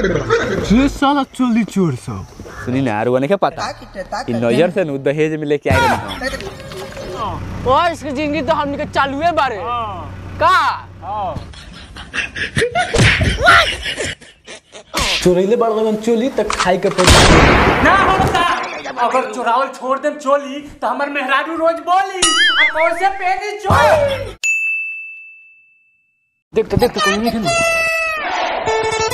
ये साला चोली चोर सब सुनी ना आरुआ नहीं पता इ नजर से नु दहेज में लेके आए रहे हम ओ इसकी जिंदगी तो हमनी के चालुए बारे का चोरैले बड़गन चोली त खाई के पैसा ना होता अगर चोरावल छोड़ देम चोली तो हमर मेहरारू रोज बोली आ कौन से पेनी चोर देख तो देख तो कोई नहीं है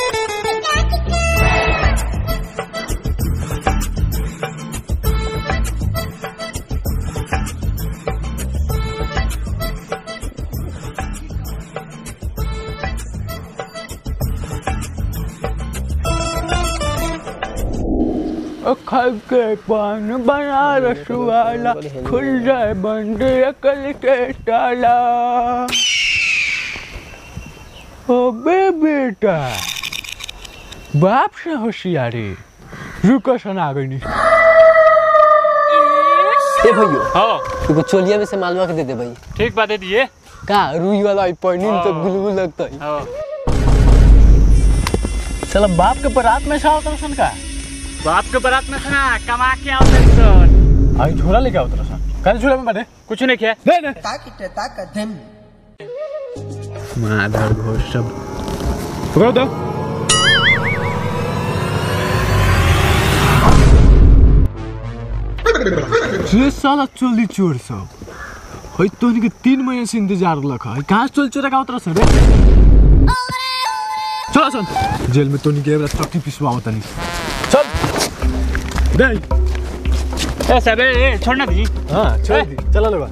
खल के पान बनारस वाला खुल जाए बंद अकल के ताला अबे बेटा बाप से होशियारी रुको सुना गई नहीं ए भैयो हाँ तुको चोलिया में से मालवा के दे दे भाई ठीक बात दे दिए का रुई वाला ई पढ़नी तो गुलगुल लगता है हाँ साला बाप के बारात में से आवत रसन का बाप के बारात में खाना कमा के आओ तेरी सन आई झोला लेके आवत रसन काहे झोला में बाटे कुछ नहीं किया दे दे माधर घोष सब पकड़ो दो ये साला चोली चोर सब है तोनी के तीन महीने से इंतजार लख है कहाँ से चोली चोरा का उतरा रे चलो सन जेल में तोनी के एबरा चक्की पिसवाओ तनी चल दे ए सबे ए छोड़ना दी हाँ छोड़ दी चला लो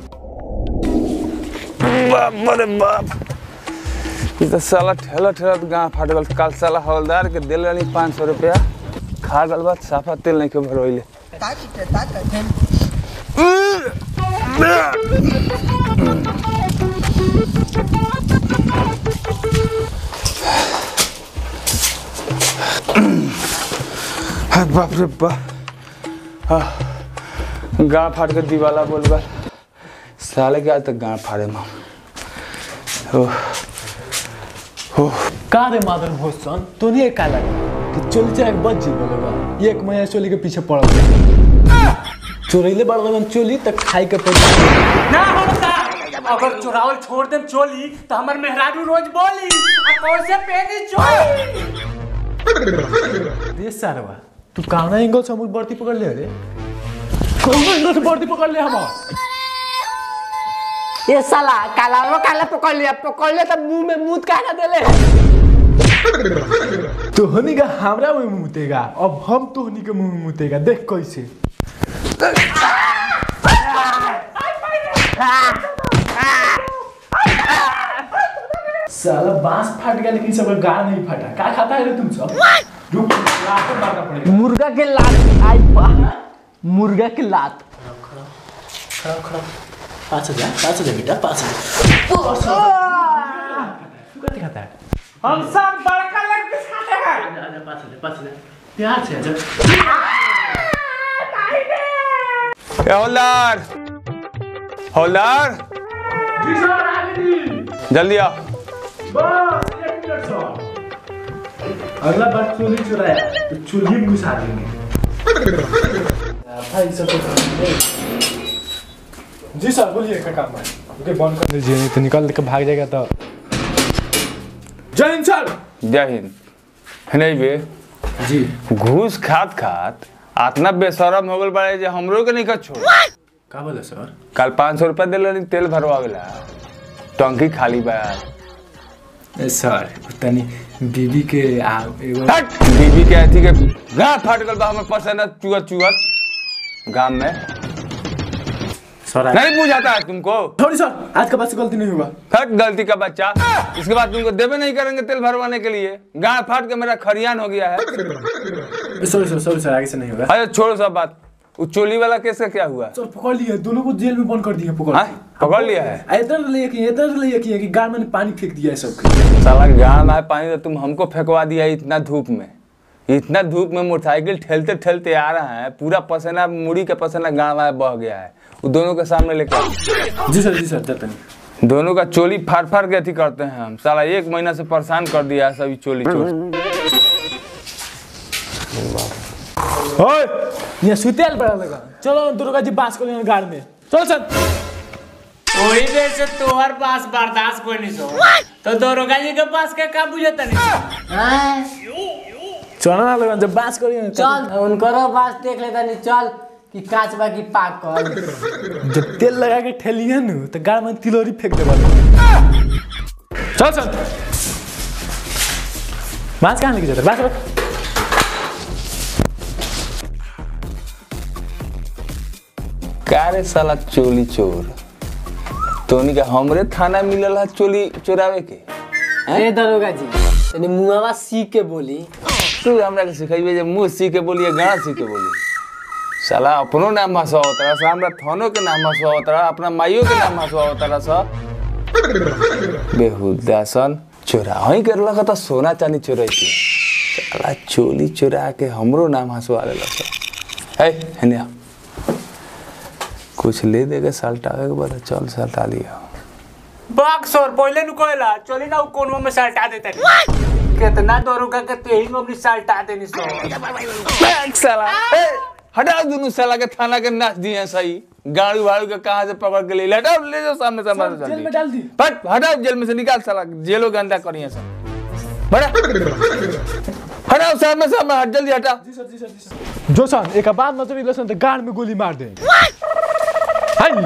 बाप रे बाप ई तो साला ठेला ठेला तो गाँव फाट गल कल साला हवलदार के दिल रही पाँच सौ रुपया खा गल बात साफा तेल नहीं के भरोइले हाँ, बाप रे बाप हाँ गाँव फाट के दीवाला बोल गल साले के आज तक गाँव फाड़े माँ ओह ओह का रे मादर भोसन तोनी का लगा कि चोली चाहे बच जी बोलेगा एक महीना चोली के पीछे पड़ल चोरैले बड़गन चोली त खाई के पैसा ना होता अगर चोरावल छोड़ देम चोली तो हमर मेहरारू रोज बोली आ कौन से पेनी चोर रे सारवा तू काना एंगल से अमूल बढ़ती पकड़ ले रे कौन एंगल से बढ़ती पकड़ ले हम ये साला काला वो काला पकड़ लिया पकड़ लिया तो मुंह में मूत काहे ना देले तोहनी का हमरा मुंह में मुतेगा अब हम तोहनी के मुंह में मुतेगा देख कैसे साला बांस फाट गया लेकिन सबका गाल नहीं फटा क्या खाता है रे तुम सब रुक लात मारना पड़ेगा मुर्गा के लात आई बा मुर्गा के लात खड़ा खड़ा पाँच हजार पाँच हजार बेटा पाँच हजार तू खाता है हम सब बड़का लग पीस खाते हैं पाँच हजार पाँच हजार प्यार से हजार ए हवलदार हवलदार जल्दी आओ बस एक मिनट सर अगला बार चोली चुराया तो चूल्ही में घुसा देंगे भाई सब जी सर बोलिए क्या काम है ओके बंद कर दीजिए नहीं तो निकल के भाग जाएगा तो जय हिंद सर जय हिंद नहीं बे जी घूस खात खात आतना बेशरम हो गल बड़े जे हमरो के नहीं कर छोड़ का बोले सर कल पाँच सौ रुपया दिल रही तेल भरवावेला टंकी खाली बा ए, सर तनी बीबी के आ एगो हट बीबी के अथी के गाँव फाट गल बा हमर पसंद चुअत चुअत गाँव में सर आ- नहीं बुझाता है तुमको थोड़ी सर आज के बाद से गलती नहीं होगा हट गलती का बच्चा इसके बाद तुमको देवे नहीं करेंगे तेल भरवाने के लिए गाँव फाट के मेरा खरियान हो गया है सॉरी सर सॉरी सर आगे से नहीं होगा अरे छोड़ो सब बात वो चोली वाला केस का क्या हुआ सर पकड़ लिया दोनों को जेल में बंद कर दिया पकड़ हाँ? पकड़ लिया है आ, इधर ले कि इधर ले कि कि गाल में पानी फेंक दिया है सबके साला गाँव में पानी तो तुम हमको फेंकवा दिया इतना धूप में इतना धूप में मोटरसाइकिल ठेलते ठेलते आ रहा है पूरा पसीना मुड़ी का पसीना गाँव में बह गया है वो दोनों के सामने लेकर आओ। जी सर जी सर जाते नहीं दोनों का चोली फाड़ फाड़ के अथी करते हैं हम साला एक महीना से परेशान कर दिया है सभी चोली चोर ओए यहाँ सुतेल बड़ा लगा चलो दुर्गा जी बास करो गाड़ में चल चल वही देर से तोहर पास बर्दाश्त कोई नहीं सो तो दरोगा जी के पास के का बुझता नहीं चलो ना लगा जब बास करो चल उनकरो पास देख लेता नहीं चल कि काच बा की पाक कर जब तेल लगा के ठेलिए न तो गाड़ में तिलोरी फेंक दे चल चल बांस कहाँ लेके जाते बांस रख का रे साला चोली चोर तोनी का हमरे थाना मिलल है चोली चोरावे के ए दरोगा जी तनी मुआवा सी के बोली तू हमरा के सिखाइबे जे मुंह सी के बोलिए गाना सी के बोली साला अपनो नाम हंसवा तरा सा हमरा थानो के नाम हंसवा तरा अपना माइयो के नाम हंसवा तरा सा बेहुदा सन चोरा हई कर लगा तो सोना चांदी चोराई के साला चोली चोरा के हमरो नाम हंसवा ले लगा है हेने आ। कुछ ले देगा साल्टावे के बाद चल साल्टा लिया बक्सर पहले नु कहला चली ना कोनवा में सल्टा देता कितना दरोगा के तेही में अपनी सल्टा देनी सो बैग साला ए, हटाओ दोनों साला के थाना के नाच दिए सही गाड़ू वाड़ू के कहाँ से पकड़ के ले ले हटाओ ले जाओ सामने सामने जेल में डाल दी पट हटाओ जेल में से निकाल साला जेलो गंदा करिए सब बड़ा हटाओ सामने सामने हट जल्दी हटा जो सन एक बात नजर इले सन तो गाड़ में गोली मार दे हाय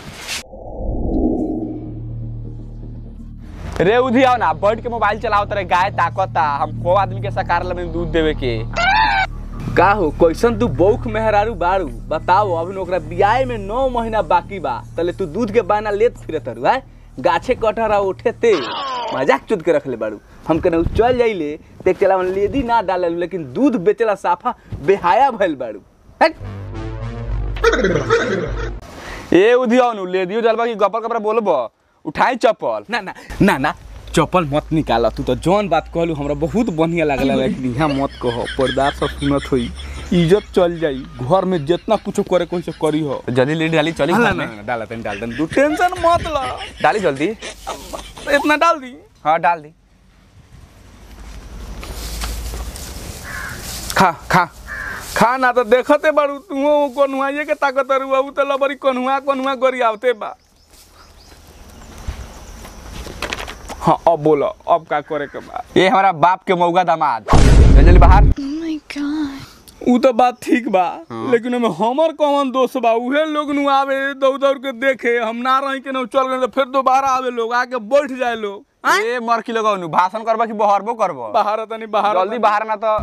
रे उधी आओ ना बैठ के मोबाइल चलाओ तेरे गाय ताकता हमको आदमी के सकार में दूध देवे के का हो कैसन तू बौख मेहरारू बारू बताओ अभी ओकरा बियाह में नौ महीना बाकी बा तले तू दूध के बाना लेत फिरत रू है गाछे कटहरा उठे ते मजाक चुद के रखले बारू हम कने चल जाइले ते चला लेदी ना डाले लेकिन दूध बेचला साफा बेहाया भइल बारू हट। ए उधिया नु लेदियो जलबा की गपर गपर बोलबो उठाई चप्पल ना ना ना ना चप्पल मत निकाल तू तो जौन बात कहलू हमरा बहुत बढ़िया लागला लेकिन यहाँ मत कहो पर्दार सब सुनत होई इज्जत चल जाई घर में जितना कुछ करे कोई से करी हो जल्दी ले डाली चली ना घर ना में ना, डाला तनी डाल तनी तू टेंशन मत ला डाली जल्दी इतना डाल दी हाँ डाल दी खा खा खा ना तो देखते बारू तू कन्हुआइए के ताकत रुआ उ तो लबरी कन्हुआ कन्हुआ गरियावते बा हाँ अब बोलो अब का करे के बा ये हमारा बाप के मौगा दामाद चल जल्दी बाहर Oh my god. उ तो बात ठीक बा लेकिन ओमे हमर कौन दोष बा उहे लोग नु आवे दौड़ दौड़ के देखे हम ना रही के न चल गए तो फिर दोबारा आवे लोग आके बैठ जाए लोग ए मर की लगाऊ भाषण करबा कि बहरबो करबो बाहर तनी बाहर जल्दी बाहर ना तो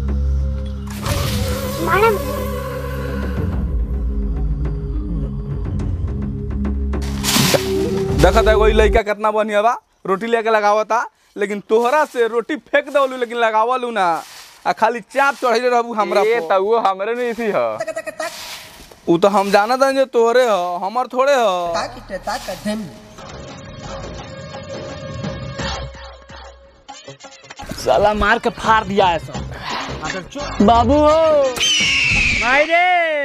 देखा था कोई लड़का कितना बढ़िया बा रोटी लेके लगावता लेकिन तोहरा से रोटी फेंक दवलू लेकिन लगावलू ना आ खाली चाप चढ़े रहबू हमरा ये पर। तो वो हमरे नहीं थी ह उ तो हम जाना था जे तोहरे ह हमर थोड़े ह साला मार के फाड़ दिया है सब बाबू हो मायरे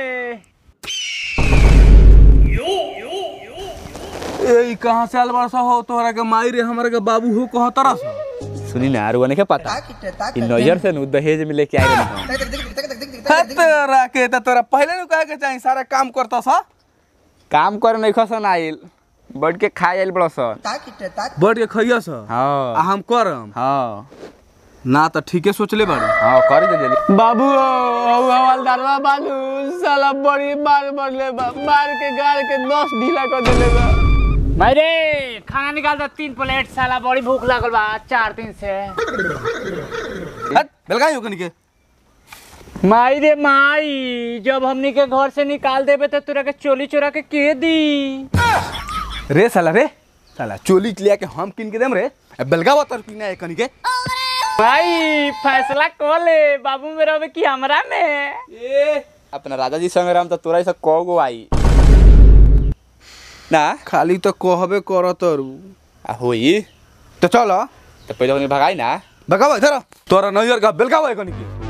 ए ई कहां से आल बरसा हो तोहरा के माई रे हमरा के बाबू हो कह तरह से सुनी ना आरुआ नहीं पता इन नजर से नु दहेज में लेके आए रहे है तोरा के त तोरा पहले नु कहे के चाही सारा काम करता सा काम करे नहीं खसन आइल बैठ के खाए आइल बड़ा सन बैठ के खइया सा आ हाँ हम करम हाँ ना त ठीके सोचले बाड़ी हाँ कर दे जल्दी बाबू हवलदारवा बालू साला बड़ी मार मरले बा मार के गाड़ के नस ढीला कर देले बा मायरे खाना निकाल दो तीन प्लेट साला बड़ी भूख लागल बा चार दिन से हट बेलगाई हो कनी के माई रे माई जब हमनी के घर से निकाल देबे तो तोरा के चोली चोरा के के दी रे साला रे साला चोली लिया के हम किन के देम रे ए, बेलगावा तर किना है कनी के भाई फैसला कर ले बाबू मेरा में कि हमरा में ए अपना राजा जी संग राम तो तोरा ही सब कौ गो आई ना खाली तो कहबे करत रू आ होई तो चल तो पहले उन्हें भगाई ना बेलगावा इधर आ। तोरा नैयर का बेलगावा है कनी के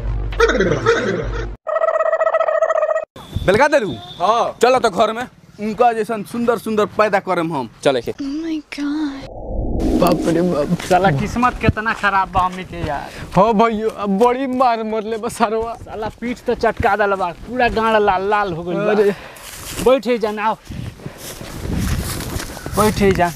बेलगा दे रू हाँ चलो तो घर में उनका जैसन सुंदर सुंदर पैदा करम हम चले के Oh my god. बाप रे बाप साला किस्मत कितना खराब बा हमनी के यार हाँ भैया अब बड़ी मार मरले बस सरवा साला पीठ तो चटका दल बा पूरा गाड़ लाल लाल हो गइल अरे बा बैठे जा आओ बैठे जा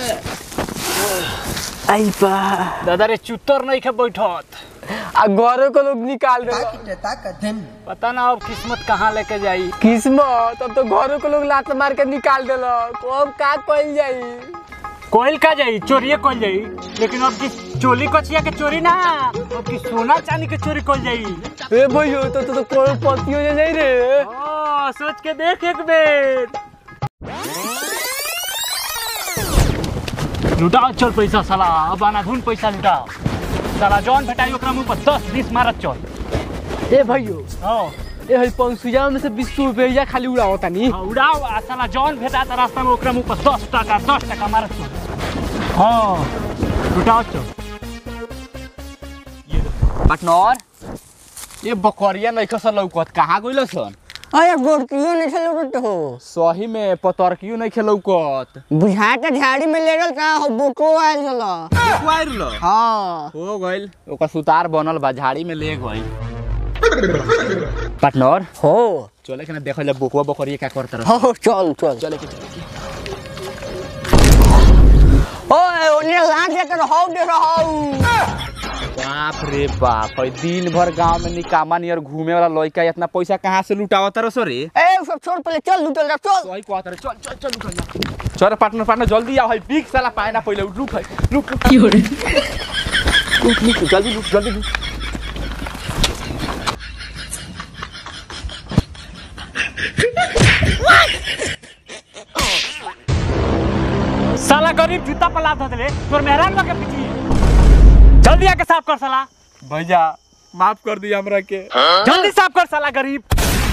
आई बा दादा रे चुत्तर नहीं के बैठत आ घरों को लोग निकाल दे पता ना अब किस्मत कहाँ लेके जाई किस्मत अब तो घरों को लोग लात मार के निकाल देलक अब का कइल जाई कोयल का जाई चोरिए कोल जाई लेकिन अब की चोली कचिया के चोरी ना अब की सोना चांदी के चोरी कोल जाई ए भैया तो तो, तो करोड़पति हो जाई रे ओ सोच के देख एक बेर लुटाओ चल पैसा साला अब अनाधुन पैसा लुटाओ साला जौन भेटाई ओकरा मुंह पर दस बीस मारत चल ए भैया हाँ ए हई पंसुजा में से बीस रुपया खाली उड़ाओ तानी हाँ, उड़ाओ आ साला जौन भेटा त रास्ता में ओकरा मुंह पर दस टका दस टका मारत चल हाँ लुटाओ चल पार्टनर ये बकरिया नहीं खसल लौकत कहाँ गइल सन अरे गोरकियो नहीं खेल उड़त हो सही में पतरकियो नहीं खेलौकत बुझाता झाड़ी में ले रल का हो बोको आयल चलो हाँ हो गइल ओकर सुतार बनल बा झाड़ी में ले गइल पार्टनर हो चले के ना देखल जा बोकवा बकरिया क्या करत रह हो चल चल चले के चले के ओए ओने लाज लेकर हो दे रहो बाप रे बाप है दिन भर गांव में निकामा नियर घूमे वाला लड़का इतना पैसा कहाँ से लुटावत रह सो रे ए सब छोड़ पहले चल लुटल जा चल सही कहत रहे चल चल चल लुट जा चल पार्टनर पार्टनर जल्दी आओ है बिग साला पाए ना पहले लुट है लुट लुट लुट लुट जल्दी लुट जल्दी लुट साला गरीब जूता पर लाद दे तोर मेहरान बा के पीछे जल्दी आके साफ कर साला भैया माफ कर दिया हमरा के जल्दी साफ कर साला गरीब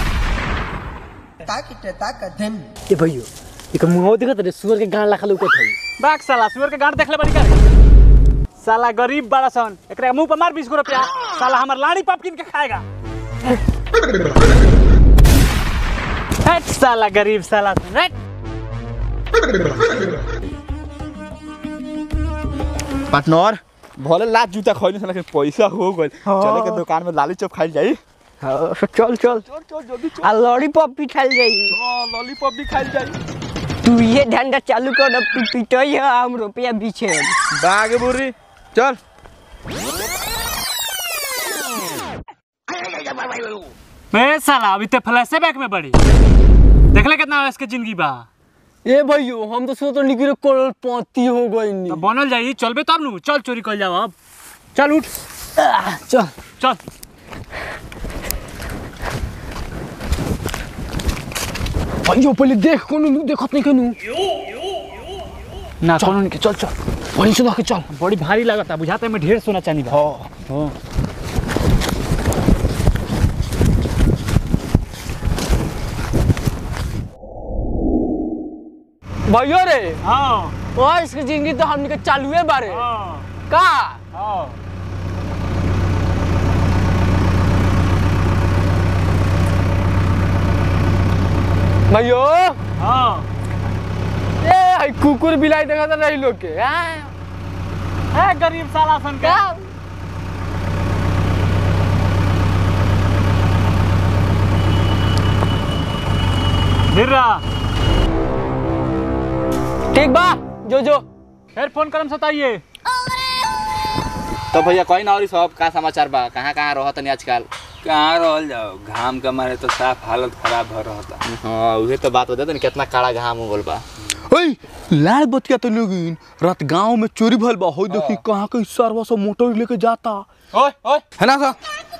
ए भैया एक मुंह देखत रे सुअर के गान लाखा लौकत हई बाग साला सुअर के गांड देखले बड़ी कर साला गरीब बड़ा सन एकरा मुंह पर मार 20 रुपया साला हमर लाड़ी पाप किन के खाएगा हट साला गरीब साला हट पार्टनर भले लात जूता खइले लेकिन पैसा हो गइल चले के दुकान में लाली चॉप खाई जाई हाँ, चल चल आ लॉलीपॉप भी खाल जाई लॉलीपॉप भी खाई जाई तू ये धंधा चालू कर अब तू पिटई है हम रुपया बीछे बाग बुरी चल बे साला अभी ते फ्लैशे बैक में बड़ी देखले कितना इसके जिंदगी बा ए भैया हम तो सोचो निकले करोड़पति हो गई तो बनल जाई चलबे तब नु चल चोरी कर जाओ अब चल उठ चल चल भैया पहले देख कोनो नु देखत नहीं कनु ना कौन के चल चल वहीं से के चल बड़ी भारी लागता बुझाता है में ढेर सोना चांदी बा हाँ भैया रे हाँ और इसकी जिंदगी तो हमनी के चालू है बारे हाँ का हाँ भैया हाँ ए हई कुकुर बिलाई देखत रही लोग के हैं? है गरीब साला सन का धीर रहा ठीक बा जो जो फिर फोन करम सताइए तो भैया कोई ना और सब का समाचार बा कहाँ कहाँ रहत नहीं आजकल कहाँ रहल जाओ घाम के मारे तो साफ हालत खराब हो रहता हाँ उहे तो बात बता कितना काला घाम हो गल बा ओए लाल बतिया तो लोगिन रात गांव में चोरी भइल बा हो देखी कहाँ के सरवा सब मोटर लेके जाता ओए ओए है ना सा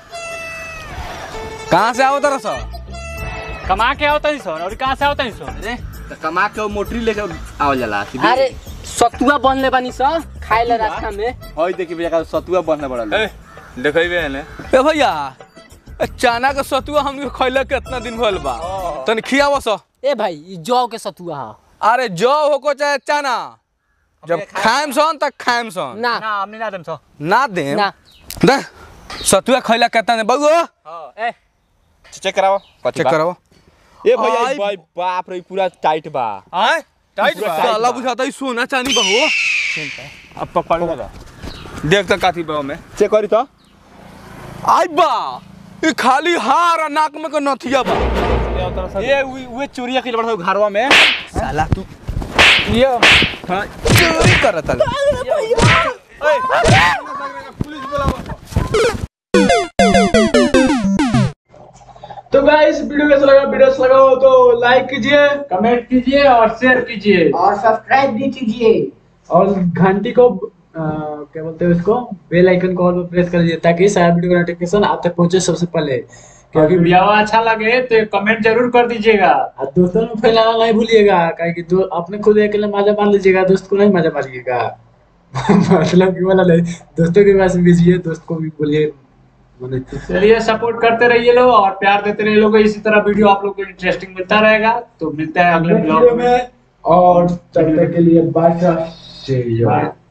कहाँ से आओ तरह सा कमा के आवता ही सोन और कहाँ से आवता ही सोन अरे तो कमा के वो मोटरी लेके आवल जाला सीधे। अरे सतुआ बनले बानी सा खाए ला रास्ता में ओए देखी भैया का सतुआ बनने बड़ा देखेबे है ए भैया ए चना के सतुआ हमके खइले कितना दिन भइल बा तनी खियाव सा ए भाई ई जौ के सतुआ हा अरे जौ होको चाहे चना जब खाएम सन तक खाएम सन ना ना हमने ना देम सो ना देम ना दे सतुआ खइला कितना दिन बउओ ए चेक कराओ चेक कराओ ए भैया आई- ई भाई बाप रे पूरा टाइट बा आय टाइट पूरा बा टाइट साला बा। बुझाता है सोना चांदी बा हो अब पकड़ ले देख त काथी बा में चेक करी तो आई बा ये खाली हार और नाक में को नथिया बा ये वे चोरिया के बड़ा घरवा में साला तू ये हाँ, चोरी करत है तो गाइस वीडियो कैसा लगा वीडियो अच्छा लगा हो तो लाइक कीजिए कमेंट कीजिए और शेयर कीजिए और सब्सक्राइब भी कीजिए और घंटी को अ, क्या बोलते हैं उसको बेल आइकन को ऑल पे प्रेस कर दीजिए ताकि सारा वीडियो का नोटिफिकेशन आप तक पहुंचे सबसे पहले क्योंकि वीडियो अच्छा लगे तो कमेंट जरूर कर दीजिएगा और दोस्तों में फैलाना नहीं भूलिएगा काहे कि दो अपने खुद अकेले मजा मार लीजिएगा दोस्त को नहीं मजा मारिएगा मतलब कि वाला नहीं दोस्तों के पास भेजिए दोस्त को भी बोलिए माने चलिए सपोर्ट करते रहिए लोग और प्यार देते रहिए लोग इसी तरह वीडियो आप लोग को इंटरेस्टिंग मिलता रहेगा तो मिलते हैं अगले अगले ब्लॉग वीडियो में में और तब तक के लिए बाय से